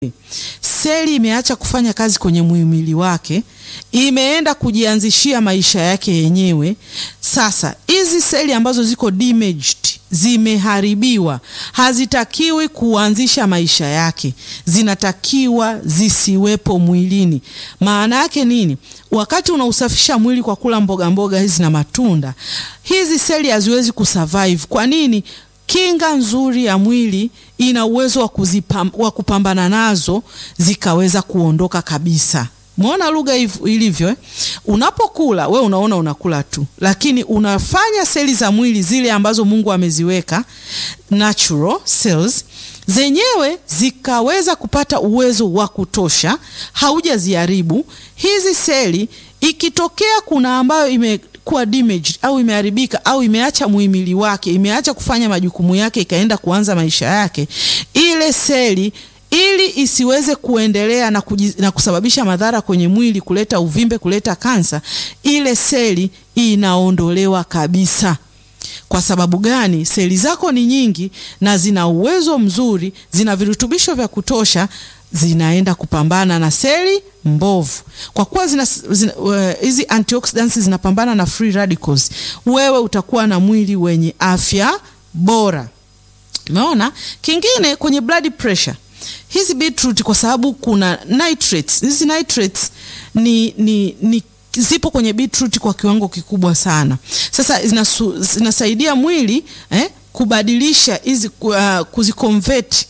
seli imeacha kufanya kazi kwenye muhimili wake, imeenda kujianzishia maisha yake yenyewe. Sasa hizi seli ambazo ziko damaged, zimeharibiwa, hazitakiwi kuanzisha maisha yake, zinatakiwa zisiwepo mwilini. Maana yake nini? Wakati unausafisha mwili kwa kula mboga mboga hizi na matunda, hizi seli haziwezi kusurvive. Kwa nini? Kinga nzuri ya mwili ina uwezo wa kuzipam, wa kupambana nazo zikaweza kuondoka kabisa. Muona lugha ilivyo eh? Unapokula we unaona unakula tu, lakini unafanya seli za mwili zile ambazo Mungu ameziweka natural cells zenyewe zikaweza kupata uwezo wa kutosha, haujaziharibu hizi seli. Ikitokea kuna ambayo ime kuwa damaged au imeharibika au imeacha muhimili wake, imeacha kufanya majukumu yake, ikaenda kuanza maisha yake, ile seli ili isiweze kuendelea na, kujiz, na kusababisha madhara kwenye mwili, kuleta uvimbe, kuleta kansa, ile seli inaondolewa kabisa. Kwa sababu gani? Seli zako ni nyingi na zina uwezo mzuri, zina virutubisho vya kutosha, zinaenda kupambana na seli mbovu. Kwa kuwa zina hizi uh, antioxidants zinapambana na free radicals, wewe utakuwa na mwili wenye afya bora. Umeona? Kingine kwenye blood pressure hizi beetroot kwa sababu kuna nitrates. Hizi nitrates ni, ni, ni zipo kwenye beetroot kwa kiwango kikubwa sana. Sasa zinasu, zinasaidia mwili eh, kubadilisha hizi uh, kuziconvert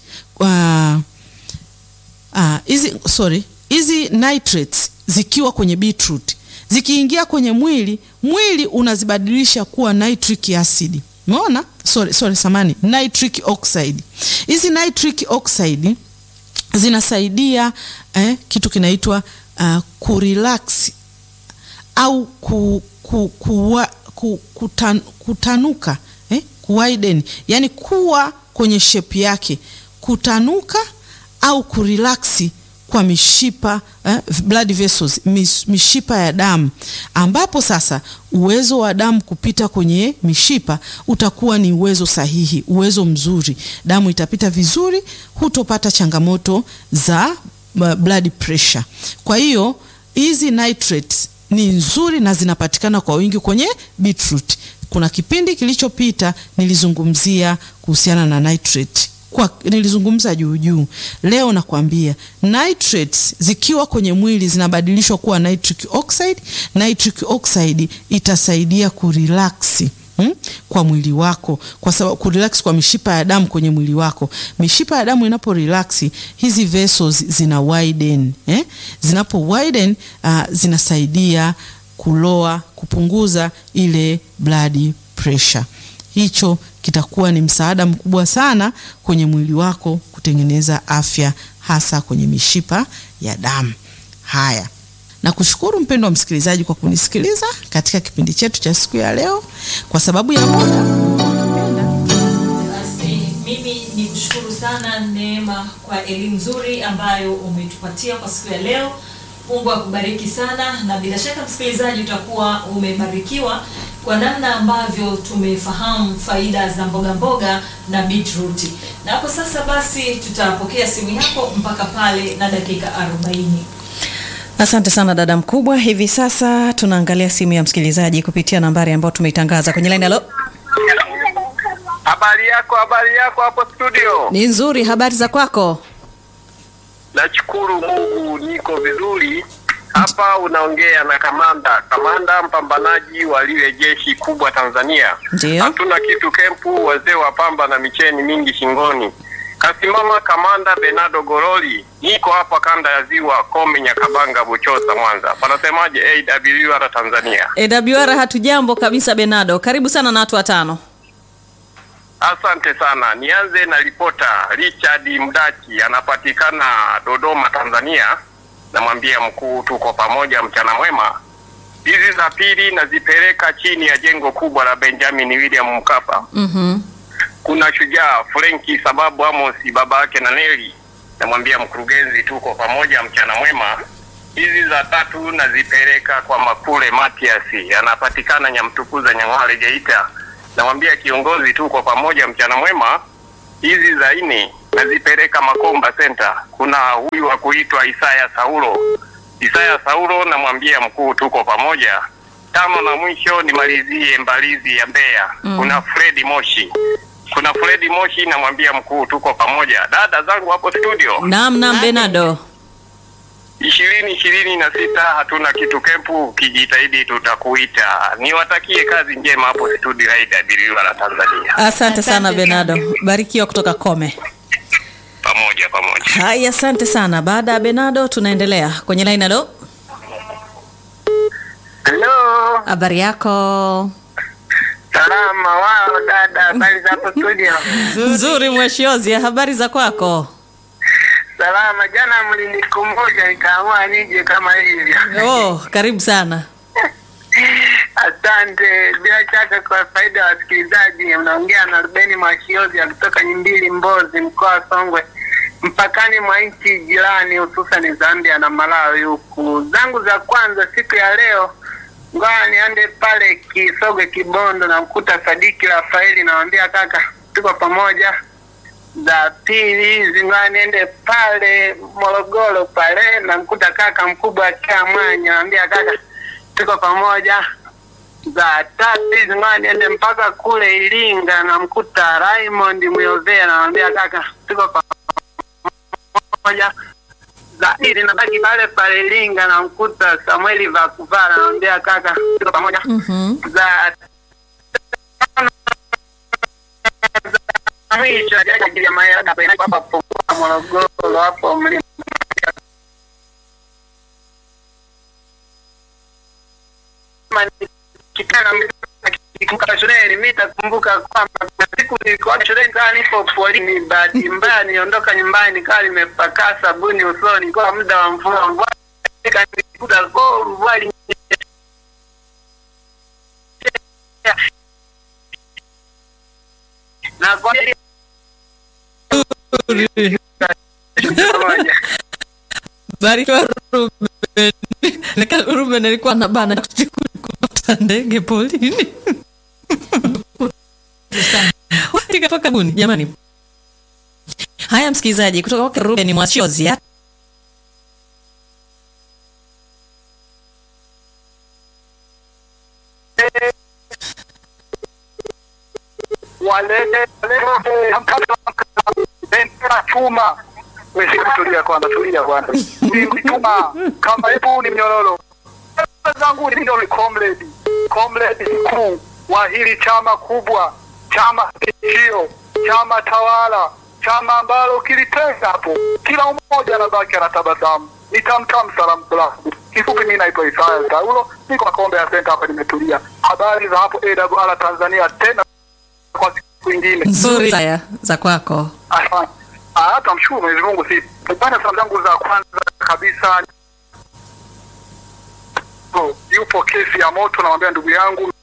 hizi uh, uh, sorry hizi nitrates zikiwa kwenye beetroot zikiingia kwenye mwili, mwili unazibadilisha kuwa nitric acid. Umeona? Sorry, sorry, samani, nitric oxide. Hizi nitric oxide zinasaidia eh, kitu kinaitwa uh, kurelax au ku, ku, kuwa, ku, kutan, kutanuka eh, kuwiden, yani kuwa kwenye shape yake, kutanuka au kurelaksi kwa mishipa eh, blood vessels, mis, mishipa ya damu, ambapo sasa uwezo wa damu kupita kwenye mishipa utakuwa ni uwezo sahihi, uwezo mzuri, damu itapita vizuri, hutopata changamoto za blood pressure. Kwa hiyo hizi nitrates ni nzuri na zinapatikana kwa wingi kwenye beetroot. Kuna kipindi kilichopita nilizungumzia kuhusiana na nitrate kwa nilizungumza juu juu. Leo nakwambia nitrates zikiwa kwenye mwili zinabadilishwa kuwa nitric oxide. Nitric oxide itasaidia kurelax hmm, kwa mwili wako, kwa sababu kurelax kwa mishipa ya damu kwenye mwili wako. Mishipa ya damu inapo relax, hizi vessels zina widen eh? Zinapo widen uh, zinasaidia kuloa, kupunguza ile blood pressure. Hicho kitakuwa ni msaada mkubwa sana kwenye mwili wako kutengeneza afya hasa kwenye mishipa ya damu. Haya, nakushukuru mpendo wa msikilizaji kwa kunisikiliza katika kipindi chetu cha siku ya leo. Kwa sababu ya muda, basi mimi ni kushukuru sana Neema kwa elimu nzuri ambayo umetupatia kwa siku ya leo. Mungu akubariki sana, na bila shaka msikilizaji utakuwa umebarikiwa kwa namna ambavyo tumefahamu faida za mboga mboga na beetroot. Na hapo sasa basi tutapokea simu yako mpaka pale na dakika 40. Asante sana dada mkubwa. Hivi sasa tunaangalia simu ya msikilizaji kupitia nambari ambayo tumeitangaza kwenye line. Halo, habari yako? Habari yako hapo studio? ni nzuri. Habari za kwako? Nashukuru Mungu niko vizuri. Hapa unaongea na kamanda, kamanda mpambanaji wa lile jeshi kubwa Tanzania. Ndio. Hatuna kitu kempu, wazee wa pamba na micheni mingi shingoni. Kasimama kamanda Benado Goroli, niko hapa kanda ya Ziwa, Kome, Nyakabanga, Buchosa, Mwanza. Panasemaje AWR Tanzania? AWR hatujambo kabisa. Benado, karibu sana na watu watano. Asante sana. Nianze na ripota Richard Mdachi, anapatikana Dodoma, Tanzania. Namwambia mkuu, tuko pamoja, mchana mwema. Hizi za pili nazipeleka chini ya jengo kubwa la Benjamin William Mkapa. Mhm. Kuna shujaa Frenki sababu Amos, baba yake na Neli. Namwambia mkurugenzi, tuko pamoja, mchana mwema. Hizi za tatu nazipeleka kwa Makule Matias, anapatikana Nyamtukuza, Nyang'hwale, Geita. Namwambia kiongozi, tuko pamoja, mchana mwema. Hizi za nne nazipeleka Makomba Center. Kuna huyu wa kuitwa Isaya Saulo, Isaya Saulo, namwambia mkuu, tuko pamoja. Tano na mwisho nimalizie Mbalizi ya Mbeya, kuna Fredi Moshi, kuna Fredi Moshi, namwambia mkuu, tuko pamoja. Dada zangu hapo studio Naam, naam Benado. ishirini ishirini na sita hatuna kitu kempu, ukijitahidi tutakuita. Niwatakie kazi njema hapo studio Raida Biliwa la Tanzania, Asante sana Asante Benado, barikiwa kutoka Kome. pamoja pamoja. Haya, asante sana. Baada ya Benado tunaendelea kwenye line. Halo, Hello, habari yako? salama wao dada, habari za hapo studio? Nzuri Mweshiozi, habari za kwako? Salama, jana mlinikumbusha nikaamua nije kama hivyo. Oh, karibu sana. Asante. Bila shaka, kwa faida ya wasikilizaji, mnaongea na Rubeni Mwashiozi ya kutoka Nyimbili, Mbozi, mkoa wa Songwe, mpakani mwa nchi jirani, hususan Zambia na Malawi. Huku zangu za kwanza siku ya leo, ngoja niende pale Kisogwe, Kibondo, na mkuta Sadiki Rafaeli, nawambia kaka, tuko pamoja za pili hizi ngoja niende pale Morogoro pale namkuta kaka mkubwa akiwa Mwanya, naambia kaka tuko pamoja. Za tatu hizi ngoja niende mpaka kule Iringa namkuta Raymond Muyovea, namwambia kaka tuko pamoja. Za pili nabaki pale pale Iringa namkuta Samueli Vakuvala, namwambia kaka tuko pamoja. Mhm. Za mwisho ajaja ya mayada hapa hapo Morogoro hapo mlima kitana kikumbuka shuleni, mimi nitakumbuka kwamba kuna siku nilikuwa shuleni kama nipo polini, bahati mbaya niondoka nyumbani nikawa nimepaka sabuni usoni kwa muda wa mvua, mvua ikanikuta go mvua ilinyesha. na kwa pamoja. Barikiwa Ruben. Nika Ruben alikuwa na bana kupata ndege polini. Tikatoka buni jamani. Haya msikilizaji, kutoka kwake Ruben Mwashozi. walete bendera chuma. Wewe tulia kwanza, tulia kwanza. Ni chuma kama hebu ni mnyororo. Bendera zangu ni ndio comrade, comrade mkuu wa hili chama kubwa, chama tishio, chama tawala, chama ambalo kilitenga hapo, kila mmoja anabaki anatabasamu. Nitamtam salamu salamu. Kifupi, mimi naitwa Isaya Saulo, niko Makombe ya Center hapa, nimetulia. Habari za hapo AWR Tanzania tena kwa siku nyingine. Nzuri haya za kwako. Asante. Ah, hata mshukuru Mwenyezi Mungu si. Bana, salamu zangu za kwanza kabisa Oh, yupo kesi ya moto, namwambia ndugu yangu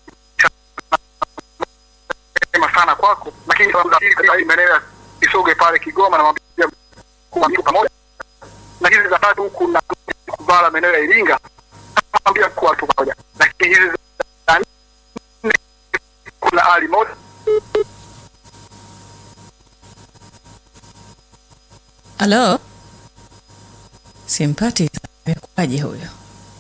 sema sana kwako, lakini salamu za pili katika hii maeneo ya Isoge pale Kigoma, namwambia kuwa mko pamoja, na hizi za tatu huku na Kuvala maeneo ya Iringa, namwambia kuwa tu pamoja, lakini hizi za nne kuna Ali moto Halo, simpati amekuwaje huyo?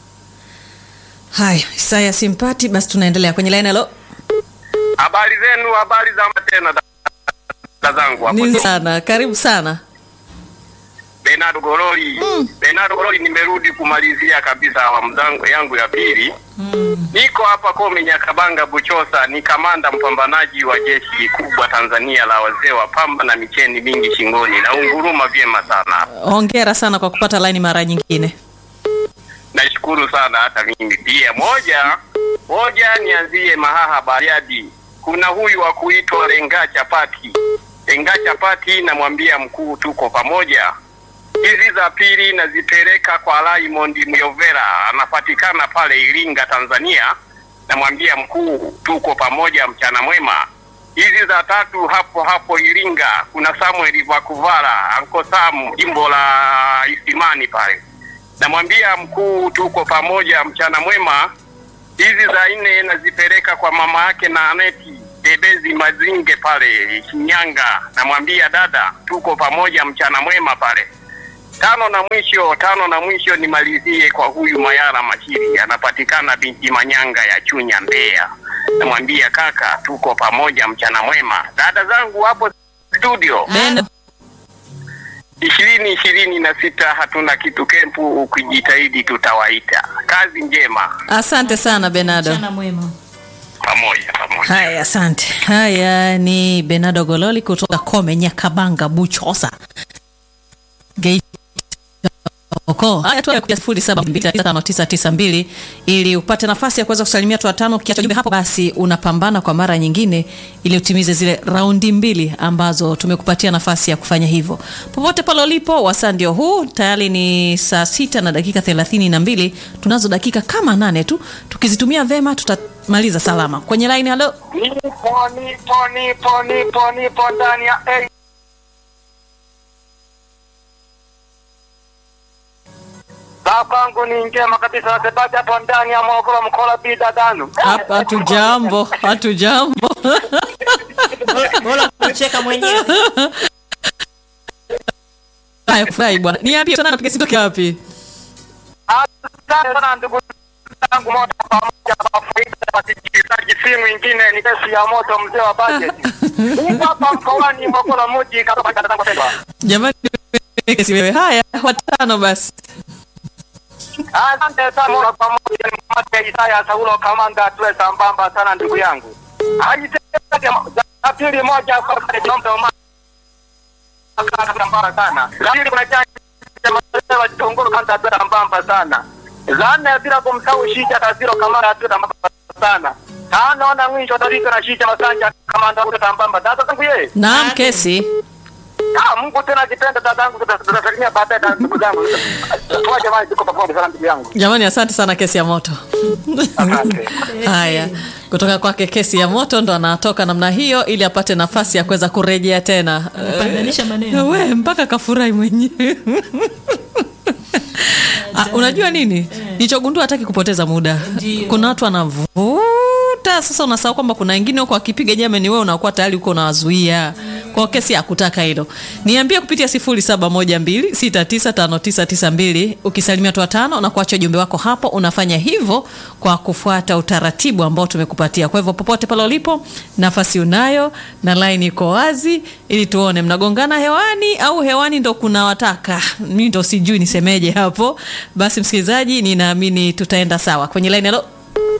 Haya, Isaya simpati, basi tunaendelea kwenye line. Halo, Habari zenu, habari za tena dada zangu hapo. ni sana, karibu sana. Bernardo Goroli. Bernardo Goroli, nimerudi kumalizia kabisa awamu zangu yangu ya pili. Niko hapa Kome Nyakabanga Buchosa, ni kamanda mpambanaji wa jeshi kubwa Tanzania la wazee wa pamba na micheni mingi shingoni, na unguruma vyema sana. Hongera sana kwa kupata line mara nyingine. Nashukuru sana hata mimi pia. Moja moja, nianzie Mahaha Bariadi. Kuna huyu wa kuitwa Lenga Chapati. Lenga Chapati, namwambia mkuu, tuko pamoja. Hizi za pili nazipeleka kwa Raymond Myovera, anapatikana pale Iringa, Tanzania. Namwambia mkuu, tuko pamoja, mchana mwema. Hizi za tatu hapo hapo Iringa, kuna Samuel Vakuvala, Anko Sam, jimbo la Isimani pale namwambia mkuu, tuko pamoja, mchana mwema. Hizi za nne nazipeleka kwa mama yake na Aneti Debezi Mazinge pale Shinyanga, namwambia dada, tuko pamoja, mchana mwema pale. Tano na mwisho, tano na mwisho nimalizie kwa huyu Mayara Mashiri, anapatikana binti Manyanga ya Chunya, Mbeya. Namwambia kaka, tuko pamoja, mchana mwema. Dada zangu hapo studio Ben, ishirini ishirini na sita hatuna kitu kempu, ukijitahidi tutawaita. Kazi njema, asante sana Benado. mchana mwema pamoja pamoja. Haya, asante. Haya ni Benado Gololi kutoka Kome Nyakabanga Buchosa Geita. Oko. Haya tu kuja 07295992 ili upate nafasi ya kuweza kusalimia watu watano. Ukiacha jumbe hapo, basi unapambana kwa mara nyingine ili utimize zile raundi mbili ambazo tumekupatia nafasi ya kufanya hivyo. Popote pale ulipo, wasaa ndio huu. Tayari ni saa sita na dakika thelathini na mbili. Tunazo dakika kama nane tu, tukizitumia vema tutamaliza salama. Kwenye line, halo. Nipo, nipo, nipo, nipo, nipo ndani ya A. Saa kwangu ni njema kabisa, nasemaje hapo ndani ya Morogoro mkola bida danu. Hapa hatujambo, hatujambo. bora kucheka mwenyewe Haya, furahi bwana. Niambie tena napiga simu toka wapi? Asante sana ndugu zangu moja kwa moja kwa faida ya wasikilizaji, si mwingine ni kesi ya moto, mzee wa bajeti. Niko hapa mkoani Morogoro mji katoka dada zangu pendwa. Jamani, kesi wewe. Haya, watano basi. Asante sana moja kwa moja ni mmoja Isaya Saulo Kamanda, tuwe sambamba sana ndugu yangu. Ajiteke za pili moja kwa mtu sambamba sana. La pili kuna janja wa Kitongoro kanda tuwe sambamba sana. La nne bila kumsahau Shija Kaziro Kamanda tuwe sambamba sana. Tano na mwisho Tarika na Shija Masanja Kamanda tuwe sambamba. Dada zangu yeye. Naam, kesi. Ah, Mungu tena akipenda dadangu tutasalimia baadaye na ndugu zangu. Kwa jamani tuko pamoja sana ndugu yangu. Jamani, asante sana kesi ya moto. Asante. Haya, kutoka kwake kesi ya moto ndo anatoka namna hiyo ili apate nafasi ya kuweza kurejea tena. Pandanisha Eh, maneno we mpaka kafurahi mwenyewe. Ah, unajua nini nilichogundua hataki kupoteza muda Ndio. kuna watu wanavuta sasa unasahau kwamba kuna wengine huko akipiga jame ni wewe unakuwa tayari uko unawazuia kwa kesi ya kutaka hilo niambie kupitia 0712695992 ukisalimia watu watano na kuacha ujumbe wako hapo unafanya hivyo kwa kufuata utaratibu ambao tumekupatia kwa hivyo popote pale ulipo nafasi unayo na line iko wazi ili tuone mnagongana hewani au hewani ndo kuna wataka mi ndo sijui nisemeje hapo basi msikilizaji ninaamini tutaenda sawa kwenye line halo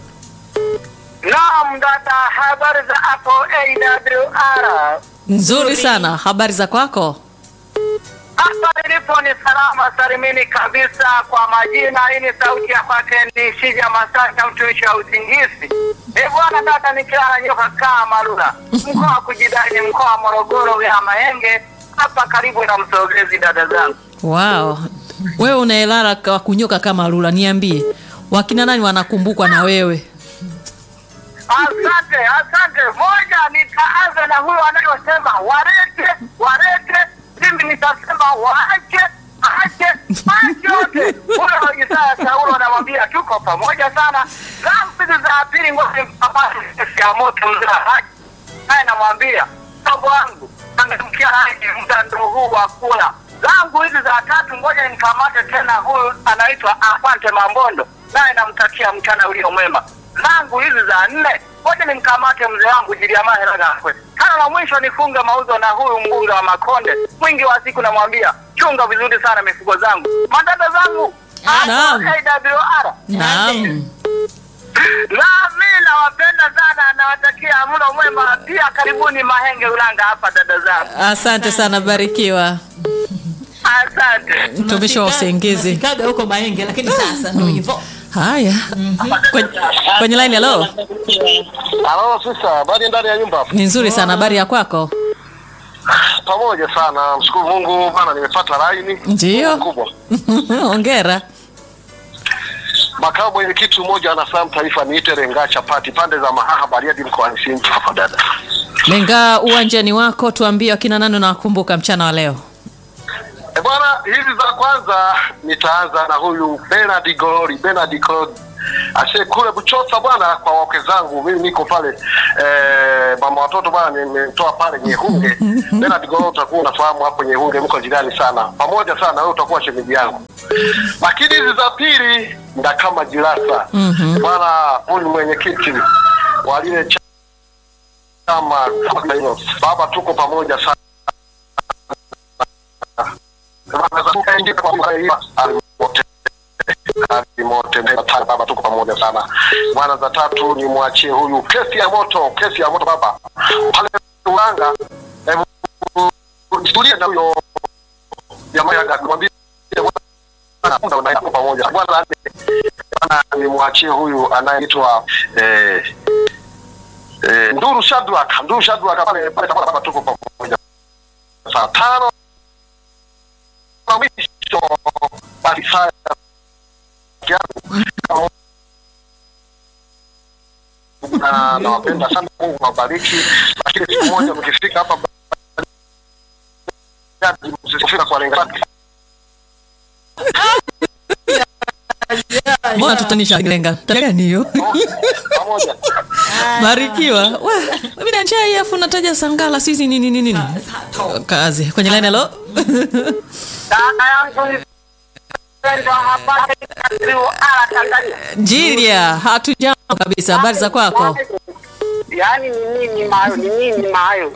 Naam dada, habari za hapo AWR. nzuri sana habari za kwako Hapa nilipo ni salama salimini kabisa. Kwa majina, hii ni sauti ya kwake ni Shija Masanja, mtumishi wa usingizi. E bwana dada, nikilala nyoka kaa Marula, mkoa wa kujidai ni mkoa wa Morogoro, wilaya Mahenge, hapa karibu na Msogezi. Dada zangu, wow wewe unaelala kwa kunyoka kama lula niambie wakina nani wanakumbukwa na wewe asante asante. Moja, nitaanza na huyo anayosema warete warete, mimi nitasema waache ache ache yote. Huyo Isaya Saulo anamwambia tuko pamoja sana. Zambi za pili, ngoja mpapate kesi ya moto mzee wa haji naye namwambia mdogo wangu angemkia haji muda ndo huu wa kula zangu hizi za tatu, ngoja nikamate tena huyu anaitwa Asante Mambondo, naye namtakia mchana ulio mwema. Zangu hizi za nne, ngoja nimkamate mzee wangu Jiliamahe Ragakwe. Tano na mwisho nifunge mauzo na huyu mbunge wa Makonde, mwingi wa siku namwambia chunga vizuri sana mifugo zangu, madada zangu Naam. AWR naam na mi nawapenda sana, nawatakia mlo mwema. Pia karibuni Mahenge Ulanga hapa, dada zangu, asante sana barikiwa asante. mtumishi wa usingizi Tunafikaga huko Mahenge lakini sasa ndo hivyo haya kwenye, kwenye line halo Halo sisa, habari ndani ya nyumba? ni nzuri sana habari ya kwako Pamoja sana, mshukuru Mungu bana, nimepata laini Ndiyo. kubwa. ongera Makamu mwenyekiti mmoja anafahamu taifa niite Renga Chapati pande za Mahaha Bariadi mkoani Simiyu hapa dada. lenga uwanjani wako tuambie wakina nani unawakumbuka mchana wa leo E bwana, hizi za kwanza nitaanza na huyu Bernard Golori, Bernard Golori Ashe kule Buchosa bwana, kwa wake zangu mimi niko pale eh, mama watoto bwana, nimetoa pale Nyehunge. Bernard Golo, utakuwa unafahamu hapo Nyehunge, mko jirani sana, pamoja sana, wewe utakuwa shemeji yangu. Lakini hizi za pili nda kama Jilasa bwana, huyu ni mwenyekiti wa lile chama kama hilo. Baba, tuko pamoja sana mote baba, tuko pamoja sana bwana. Za tatu ni mwachie huyu kesi ya moto, kesi ya moto baba pale Ulanga. Hebu tulie na huyo jamaa ya kumwambia bwana, na pamoja bwana, bwana ni mwachie huyu anayeitwa eh, eh, Nduru Shadrack, Nduru Shadrack pale pale baba, tuko pamoja saa tano na mwisho basi saa na nawapenda sana, Mungu awabariki. Lakini siku moja mkifika hapa msifika kwa lenga mbona tutanisha lenga gani hiyo pamoja. barikiwa Wa, mimi na njaa hii afu nataja sangala sisi nini nini nini kazi kwenye line hello Dada yangu mpendwa, habari za Ziwara Tanzania. Jilia hatujambo kabisa habari za kwako Yaani ni nini mayo, ni nini mayo?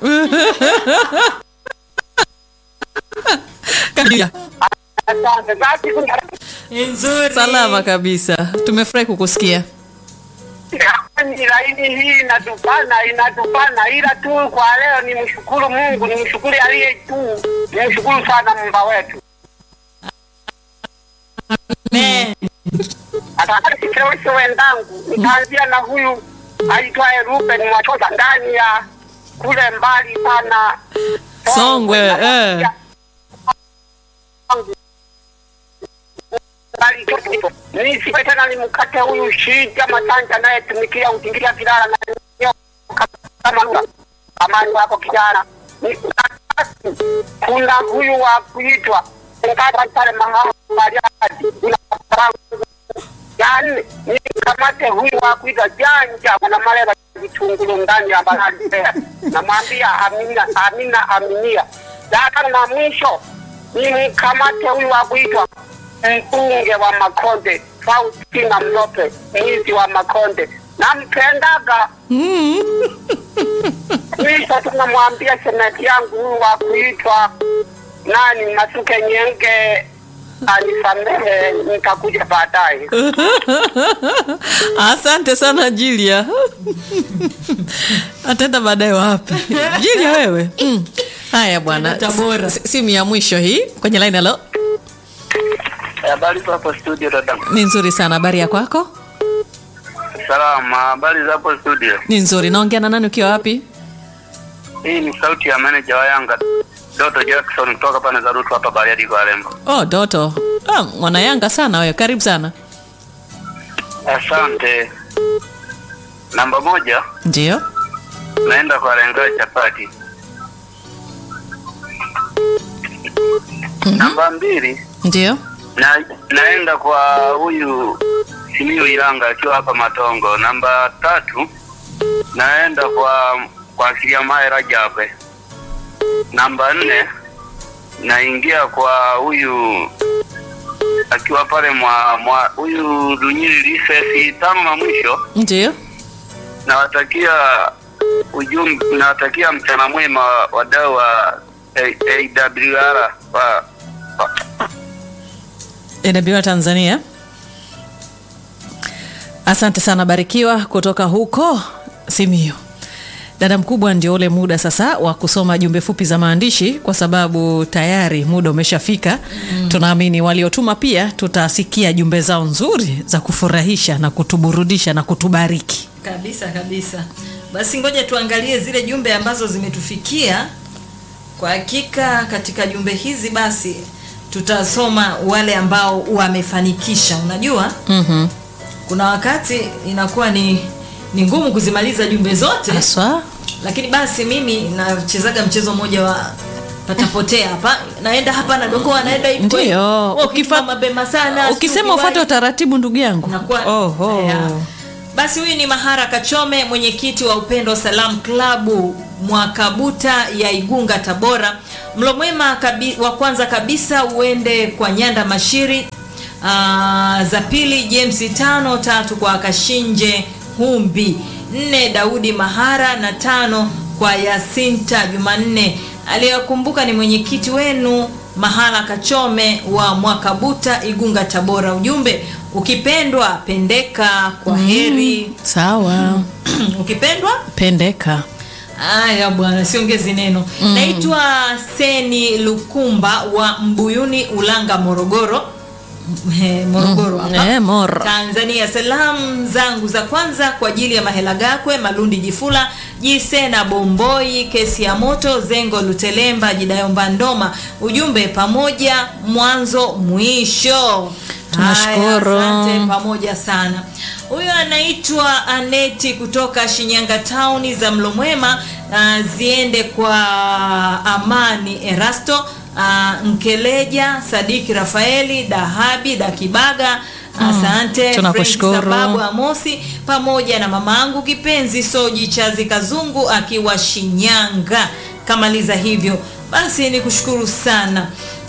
Jilia, Asante. Basi kuna nzuri salama kabisa tumefurahi kukusikia yaani laini hii inatupana inatupana, ila tu kwa leo ni mshukuru Mungu, ni mshukuru aliye juu, ni mshukuru sana Mungu wetu. Me. Atakasikeweshe wenzangu, nitaanzia na huyu aitwaye Ruben Mwachoza ndani ya kule mbali sana Songwe, eh. nisiwe tena nimkate huyu shija masanja anayetumikia utingilia vilala na nyoka kama lula. amani wako kijana Ni- kuna huyu wa kuitwa ngata pale mahamaliadi yani nikamate huyu wa kuitwa janja kuna maleva vitungulu ndani ya bahari Mbeya. namwambia amina amina aminia dakana na mwisho nimkamate huyu wa kuitwa mbunge wa Makonde Faustina Mlope mwizi wa Makonde nampendaga mwisho tunamwambia shemeji yangu huyu wa kuitwa nani Masuke Nyenge anisamehe, nitakuja baadaye. asante sana jilia ataenda baadaye wapi jilia wewe mm. haya bwana Tabora. S- simu ya mwisho hii kwenye line halo Habari za hapo studio dada. ni nzuri sana habari ya kwako Salama, habari za hapo studio. ni nzuri naongea na nani ukiwa wapi Hii ni sauti ya manager wa Yanga Doto Jackson kutoka pande za Rutu hapa Bariadi kwa Lembo. oh doto ah, mwana yanga sana wewe karibu sana Asante. Namba moja ndio naenda kwa Lenga Chapati. Namba mbili ndio na, naenda kwa huyu Simiyu Ilanga akiwa hapa Matongo. Namba tatu naenda kwa kwa Kiliamae Rajabe. Namba nne naingia kwa huyu akiwa pale mwa mwa huyu Dunyili Lisesi. Tano na mwisho ndio nawatakia ujumbe, nawatakia mchana mwema wadau wa A- AWR wa, wa, AWR Tanzania. Asante sana Barikiwa kutoka huko Simiyu. Dada mkubwa, ndio ule muda sasa wa kusoma jumbe fupi za maandishi, kwa sababu tayari muda umeshafika. Mm. Tunaamini waliotuma pia tutasikia jumbe zao nzuri za kufurahisha na kutuburudisha na kutubariki. kabisa kabisa basi ngoja tuangalie zile jumbe ambazo zimetufikia kwa hakika katika jumbe hizi basi tutasoma wale ambao wamefanikisha unajua Mhm. kuna wakati inakuwa ni ni ngumu kuzimaliza jumbe zote Haswa lakini basi mimi nachezaga mchezo mmoja wa patapotea hapa naenda hapa nadokoa naenda hivi kwa hivi. Ndio, Wewe ukifa- ukifika mapema sana ukisema ufuate utaratibu ndugu yangu Nakuwa- Oho. Yeah. Basi huyu ni Mahara Kachome, mwenyekiti wa Upendo Salam Klabu Mwakabuta ya Igunga, Tabora. Mlo mwema kabi, wa kwanza kabisa uende kwa Nyanda Mashiri. Aa, za pili James tano, tatu kwa Kashinje Humbi, nne Daudi Mahara na tano kwa Yasinta Jumanne. Aliyewakumbuka ni mwenyekiti wenu Mahala Kachome wa Mwakabuta Igunga Tabora. Ujumbe ukipendwa pendeka, kwa heri. sawa ukipendwa pendeka Aya bwana, siongezi neno. Naitwa Seni Lukumba wa Mbuyuni Ulanga, Morogoro. He, Morogoro hapa. Eh, Moro. Tanzania. Salamu zangu za kwanza kwa ajili ya Mahela Gakwe, Malundi Jifula, Jisena Bomboi, Kesi ya Moto, Zengo Lutelemba, Jidayomba Ndoma. Ujumbe pamoja mwanzo mwisho. Tunashukuru. Haya, asante pamoja sana. Huyo anaitwa Aneti kutoka Shinyanga Town za Mlomwema. Uh, ziende kwa Amani Erasto uh, Nkeleja Sadiki Rafaeli Dahabi Dakibaga Asante tunakushukuru. Frank sababu Amosi pamoja na mamangu kipenzi Soji Chazi Kazungu akiwa Shinyanga. Kamaliza hivyo basi, ni kushukuru sana.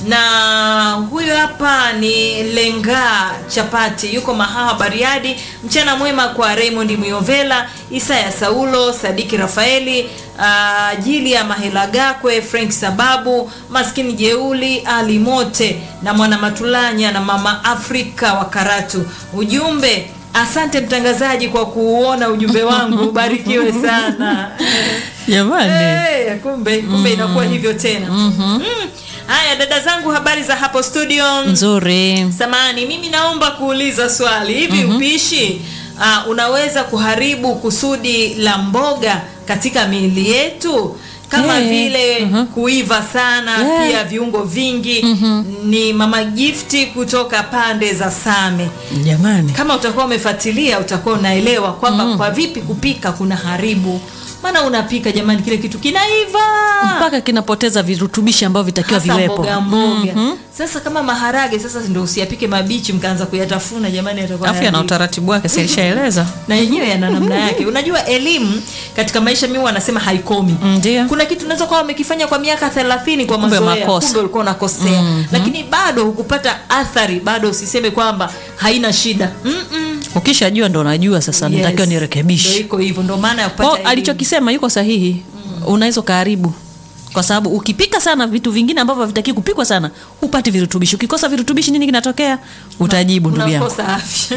Na huyo hapa ni Lenga Chapati, yuko Mahaha Bariadi. Mchana mwema kwa Raymond Muyovela, Isaya Saulo, Sadiki Rafaeli, uh, Jilia Mahela Gakwe, Frank Sababu, Maskini Jeuli, Ali Mote na Mwana Matulanya na Mama Afrika wa Karatu. Ujumbe Asante mtangazaji kwa kuuona ujumbe wangu, ubarikiwe sana. jamani Hey, kumbe kumbe inakuwa hivyo tena. Mm. Haya dada zangu, habari za hapo studio? nzuri Samani, mimi naomba kuuliza swali hivi. Upishi uh, unaweza kuharibu kusudi la mboga katika miili yetu kama Yeah. vile kuiva sana Yeah. pia viungo vingi. Ni mama Gifti kutoka pande za Same. jamani Kama utakuwa umefuatilia utakuwa unaelewa kwamba kwa vipi kupika kuna haribu. Maana unapika jamani, kile kitu kinaiva mpaka kinapoteza virutubishi ambavyo vitakiwa hasa viwepo mboga mboga. Sasa kama maharage sasa ndio usiyapike mabichi mkaanza kuyatafuna jamani, yatakuwa afya na hayaribu. utaratibu wake silishaeleza na yenyewe yana namna yake. Unajua elimu katika maisha mimi wanasema haikomi. ndio Kuna kitu unaweza kuwa umekifanya kwa miaka 30 kwa Kumbe mazoea, makosa. kumbe ulikuwa unakosea, lakini bado hukupata athari, bado usiseme kwamba haina shida. Mm-mm. ukishajua ndo unajua sasa Yes. natakiwa Ndio nirekebishe iko hivyo, ndio maana ya kupata Kwa elimu. alichokisema yuko sahihi unaweza ukaharibu kwa sababu ukipika sana vitu vingine ambavyo havitaki kupikwa sana hupati virutubishi ukikosa virutubishi nini kinatokea utajibu ndugu yangu unakosa afya.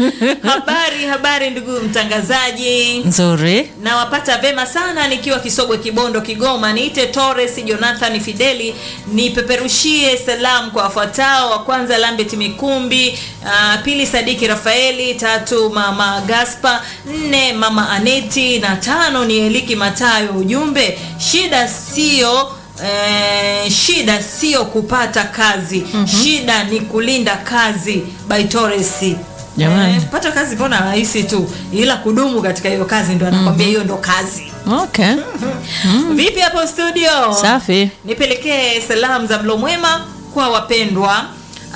habari habari, ndugu mtangazaji. nzuri nawapata vema sana nikiwa Kisogwe Kibondo Kigoma. Niite Torres Jonathan Fideli, nipeperushie salamu kwa wafuatao: wa kwanza Lambert Mikumbi, uh, pili Sadiki Rafaeli, tatu mama Gaspa, nne mama Aneti na tano ni Eliki Matayo. Ujumbe, shida sio Eh, shida sio kupata kazi shida ni kulinda kazi. By Torres. Jamani. Eh, kupata kazi mbona rahisi tu, ila kudumu katika hiyo kazi ndo anakwambia hiyo ndo kazi. okay Vipi hapo studio? safi Nipelekee salamu za mlo mwema kwa wapendwa.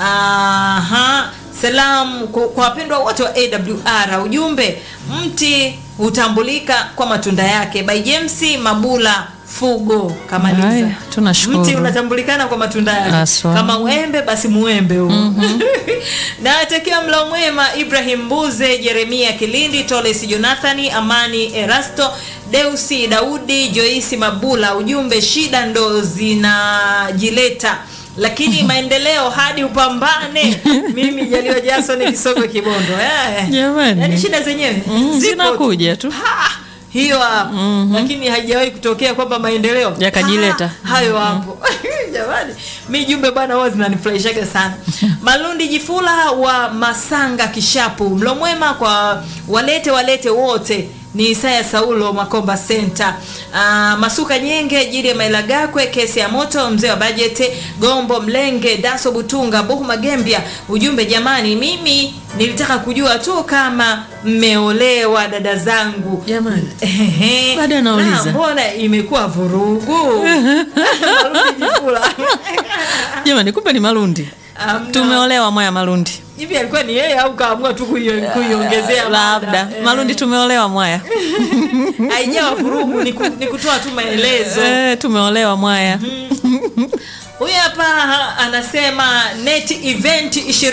Aha, salamu kwa kwa wapendwa wote wa AWR. Ujumbe, mti hutambulika kwa matunda yake. By James Mabula Fugo kamaliza. Haya, tunashukuru. Mti unatambulikana kwa matunda yake. Aswa. Kama uembe basi muembe huu. na atakia mlo mwema Ibrahim Mbuze, Jeremia Kilindi, Toles Jonathani, Amani Erasto, Deusi Daudi, Joisi Mabula. Ujumbe, shida ndo zinajileta lakini maendeleo hadi upambane. Mimi Jaliwa Jason Kisogwe Kibondo. Eh. Jamani. Yaani shida zenyewe Mm, zipo zinakuja tu Ha! hiyo hapo lakini haijawahi kutokea kwamba maendeleo Yakajileta. Ha! hayo hapo jamani mi jumbe bwana huwa zinanifurahishaga sana malundi jifula wa masanga kishapu mlo mwema kwa walete walete wote ni Isaya Saulo Makomba Center. Ah, Masuka Nyenge, Jiri ya Mailagakwe, kesi ya moto, mzee wa bajeti, Gombo Mlenge, Daso Butunga, Buhu Magembia. Ujumbe jamani, mimi nilitaka kujua tu kama mmeolewa dada zangu. Jamani. Ehe. Bado anauliza. Na mbona imekuwa vurugu? Marundi Jifula. Jamani, kumbe ni Malundi. Amna. Tumeolewa Mwaya Malundi. Hivi alikuwa ni yeye au kaamua tu kuio- kuiongezea mada? Labda Eh. Malundi tumeolewa Mwaya. haijawa vurugu ni, ku, ni kutoa tu maelezo Eh, tumeolewa Mwaya. huyu hapa ha, anasema net event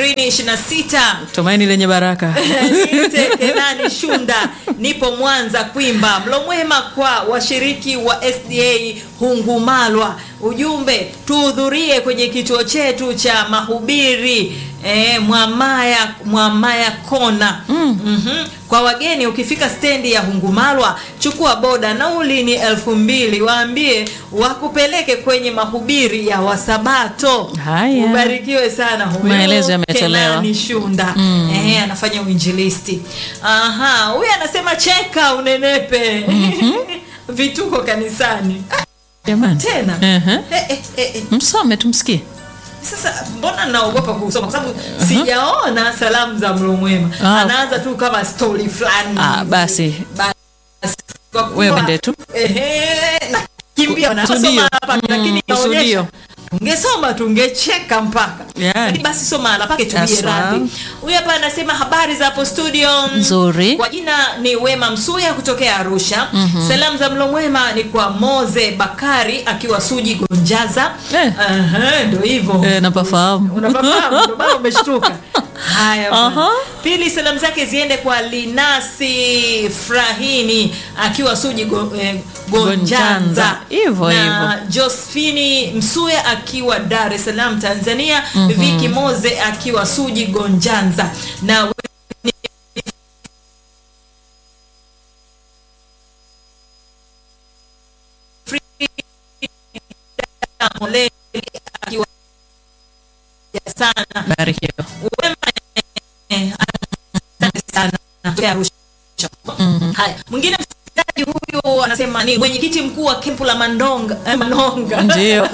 2026 Tumaini lenye baraka. Niite Kenani Shunda, nipo Mwanza Kwimba. Mlo mwema kwa washiriki wa SDA Hungumalwa. Ujumbe, tuhudhurie kwenye kituo chetu cha mahubiri eh, Mwamaya Mwamaya Kona. Mhm. Kwa wageni ukifika stendi ya Hungumalwa, chukua boda, nauli ni elfu mbili. Waambie wakupeleke kwenye mahubiri ya Wasabato. Haya. Ubarikiwe sana huyu Maelezo yametolewa. Kenani Shunda eh, anafanya uinjilisti. Aha, huyu anasema cheka unenepe vituko kanisani Ah, Jamani. tena Ehe. eh, eh, eh, eh. Msome tumsikie. Sasa mbona naogopa kusoma kwa sababu sijaona salamu za mlo mwema. Ah. Anaanza tu kama story fulani. Ah, basi. Basi, kwa kuwa- Wewe ende tu. Ehe, nakimbia Ku- nasoma kusudio. hapa Mm, lakini kusudio. inaonyesha tungesoma tungecheka mpaka Yani. Lakini basi soma ala pake tubie Haswa. radhi huyu hapa anasema habari za hapo studio Nzuri. kwa jina ni wema msuya kutokea arusha salamu za mlo mwema ni kwa moze bakari akiwa suji gonjaza Eh. Aha, ndo hivyo Eh, napafahamu. unafahamu ndo maana umeshtuka haya bwana. Aha. pili salamu zake ziende kwa linasi frahini akiwa suji go, eh, gonjanza Gonjanza. Hivyo, na josephini msuya akiwa dar es salaam tanzania viki moze akiwa suji gonjanza na Moleli akiwa sana Barikiwa. wema eh, asante sana Kutokea Arusha. Haya, mwingine msikilizaji huyu anasema ni mwenyekiti mkuu wa kempu la Mandonga eh, Manonga Ndio.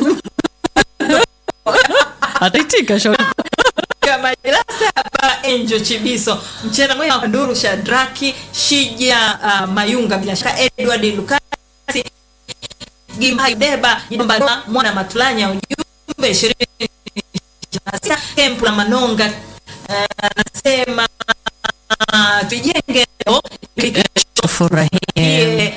Ataitika shauri. ya majalasa hapa Angel Chibiso mchana mwema wa Nduru Shadraki Shija uh, Mayunga bila shaka Edward Lukasi Gimbai Deba Jomba Mwana Matulanya ujumbe 26 kempu la Manonga eh, anasema uh, tujenge leo ili kesho Furahie. tufurahie.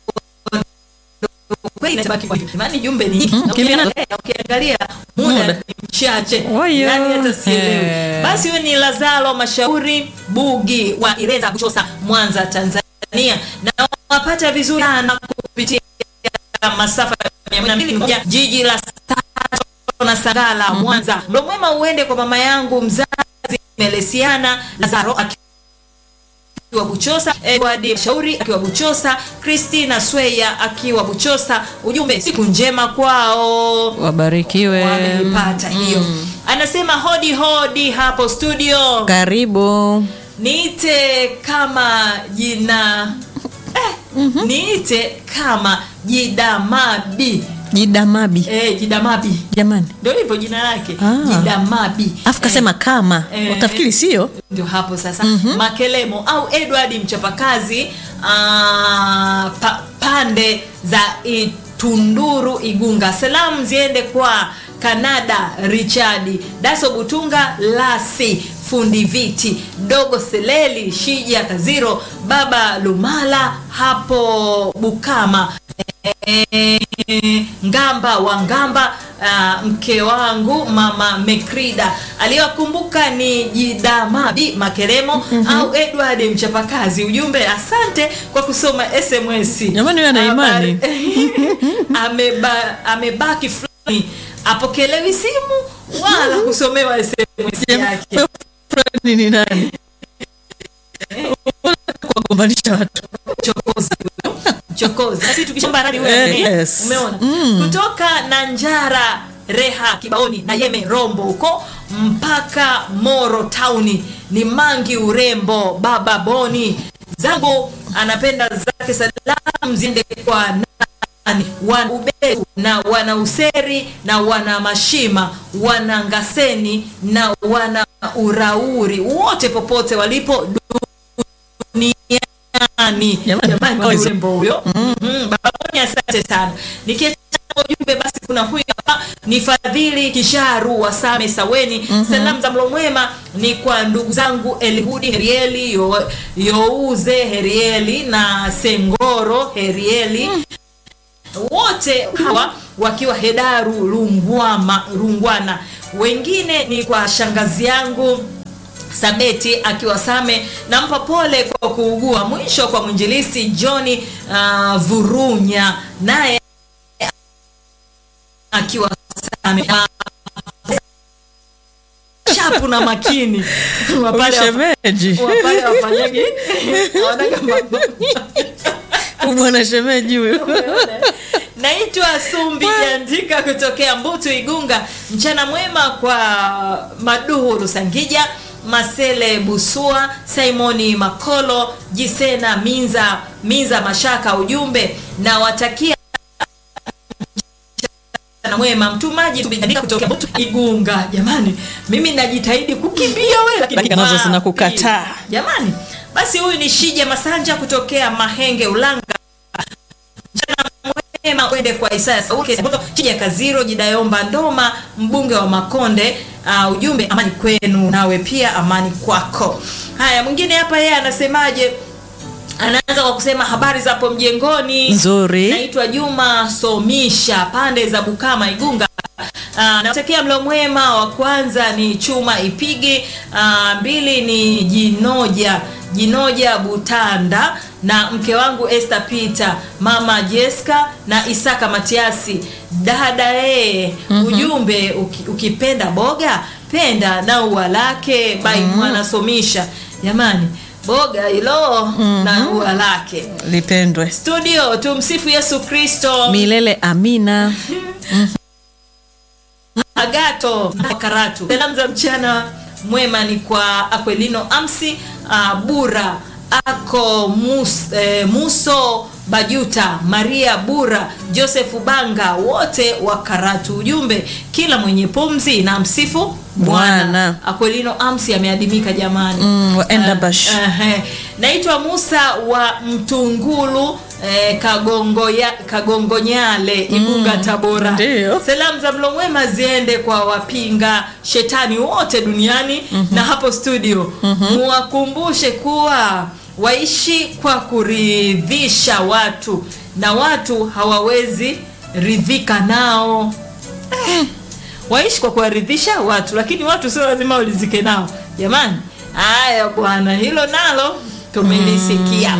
Kweli inatabaki kwa hivyo. Imani jumbe ni nyingi. Na kimya. ukiangalia- ukiangalia muda Muda. ni mchache Oyo. yani hata sielewi Eh. basi huyo ni lazaro mashauri bugi wa ireza kuchosa mwanza tanzania na wapata vizuri sana kupitia masafa ya 102.1 jiji la Sato na Sagala Mwanza. Mlo mwema uende kwa mama yangu mzazi Melesiana Lazaro akiwa Buchosa, Edward Shauri akiwa Buchosa, Christina Sweya akiwa Buchosa. Ujumbe siku njema kwao Wabarikiwe. wameipata hiyo. Anasema hodi hodi hapo studio, Karibu. niite kama jina eh, niite kama jidamabi Jidamabi. eh, jidamabi Jamani. ndio hivyo jina lake Ah. jidamabi Afu kasema kama. Eh. Utafikiri sio? ndio hapo sasa makelemo au edward mchapakazi ah, pa, pande za itunduru igunga salamu ziende kwa kanada richadi daso butunga lasi fundi viti dogo seleli shija kaziro baba lumala hapo bukama Eh, ngamba wa ngamba ah, mke wangu mama mekrida aliyokumbuka ni jidamabi makeremo au edward mchapakazi ujumbe asante kwa kusoma sms Jamani, wewe ana imani. Ameba, amebaki fulani apokelewi simu wala kusomewa sms yake Fulani ni nani? Kuwagombanisha watu. chokozi huyo. chokozi sisi tukishamba radi huyo Eh, nani? yes. umeona kutoka nanjara reha kibaoni na yeme rombo huko mpaka moro tauni ni mangi urembo baba boni zangu anapenda zake salamu ziende kwa nani wana uberu na wana useri na wana mashima wana ngaseni na wana urauri wote popote walipo duniani Jamani, jamani kwa hizo. urembo huyo Mhm, baboni asante sana nikiacha ujumbe basi kuna huyu hapa ni fadhili kisharu wa same saweni salamu za mlo mwema ni kwa ndugu zangu elihudi herieli yo, youze herieli na sengoro herieli wote hawa wakiwa hedaru rungwama, rungwana wengine ni kwa shangazi yangu sabeti akiwa same nampa pole kwa kuugua mwisho kwa mwinjilisi johni uh, vurunya naye akiwa same Ah, chapu na makini wapale shemeji wapale wafanyagi wanaga mambo bwana shemeji huyu naitwa sumbi jandika kutokea mbutu igunga mchana mwema kwa maduhu rusangija masele busua simoni makolo jisena minza minza mashaka ujumbe na watakia mchana mwema mtumaji Sumbi Jandika kutokea mbutu igunga jamani mimi najitahidi kukimbia we lakini Dakika nazo wapi? zinakukataa. jamani basi huyu ni shija masanja kutokea mahenge ulanga mema uende kwa Isaya Sauke Sabato, Chija Kaziro Jidayomba Ndoma mbunge wa Makonde uh, ujumbe amani kwenu nawe pia amani kwako haya mwingine hapa yeye anasemaje anaanza kwa kusema habari za hapo mjengoni Nzuri. naitwa Juma Somisha pande za Bukama Igunga Uh, natakia mlo mwema wa kwanza ni chuma ipigi uh, mbili ni jinoja jinoja butanda na mke wangu Esther Peter mama Jessica na Isaka Matiasi dada ee ujumbe uki, ukipenda boga penda na ua lake bai mwana somisha jamani boga hilo na ua lake lipendwe studio tumsifu Yesu Kristo milele amina Agato Karatu. Salamu za mchana mwema ni kwa Aquelino Amsi uh, Bura Ako Mus, eh, Muso Bajuta Maria Bura Joseph Banga wote wa Karatu. Ujumbe kila mwenye pumzi na msifu Bwana. Bwana. Aquelino Amsi ameadimika jamani. Mm, wa Endabash. Eh, eh. Naitwa Musa wa Mtungulu eh, Kagongo ya, Kagongonyale Igunga Tabora. Ndiyo. Salamu za mlo mwema ziende kwa wapinga shetani wote duniani na hapo studio muwakumbushe kuwa waishi kwa kuridhisha watu na watu hawawezi ridhika nao eh, waishi kwa kuwaridhisha watu lakini watu sio lazima walizike nao jamani haya bwana hilo nalo tumelisikia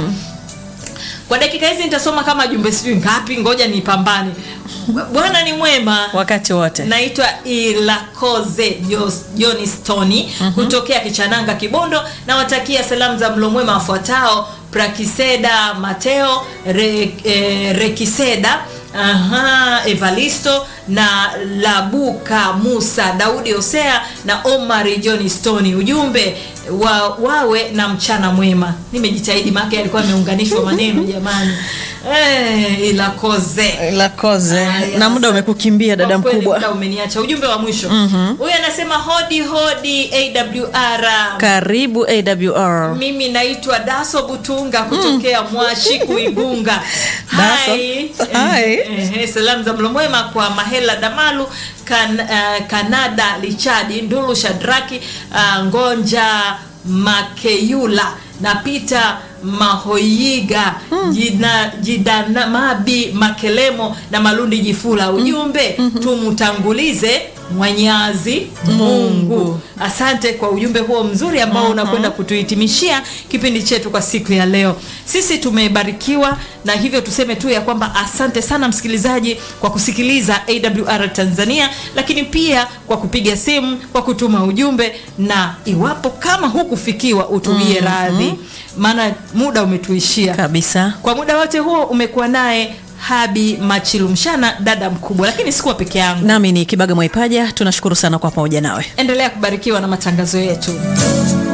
kwa dakika hizi nitasoma kama jumbe sijui ngapi ngoja nipambane bwana ni mwema wakati wote naitwa ilakoze joni stoni kutokea kichananga kibondo nawatakia salamu za mlo mwema wafuatao prakiseda mateo re, eh, rekiseda Aha, evalisto na labuka musa daudi hosea na omari john stoni ujumbe wa, wawe na mchana mwema nimejitahidi maake alikuwa ameunganishwa maneno jamani eh, ilakoze lakoze Haya, na muda umekukimbia dada kwa kweli mkubwa muda umeniacha ujumbe wa mwisho huyu anasema hodi hodi awr karibu awr mimi naitwa daso butunga kutokea mwashi kuigunga Daso. Hai. Hai. Eh, eh, salamu za mlo mwema kwa mahela damalu kan, uh, kanada lichadi ndulu shadraki uh, ngonja makeyula na pita mahoyiga jina, jidana mabi makelemo na malundi jifula ujumbe tumutangulize mwenyazi mungu asante kwa ujumbe huo mzuri ambao unakwenda kutuhitimishia kipindi chetu kwa siku ya leo sisi tumebarikiwa na hivyo tuseme tu ya kwamba asante sana msikilizaji kwa kusikiliza awr tanzania lakini pia kwa kupiga simu kwa kutuma ujumbe na iwapo kama hukufikiwa utulie radhi maana muda umetuishia kabisa kwa muda wote huo umekuwa naye habi machilumshana dada mkubwa lakini sikuwa peke yangu nami ni kibaga mwaipaja tunashukuru sana kwa pamoja nawe endelea kubarikiwa na matangazo yetu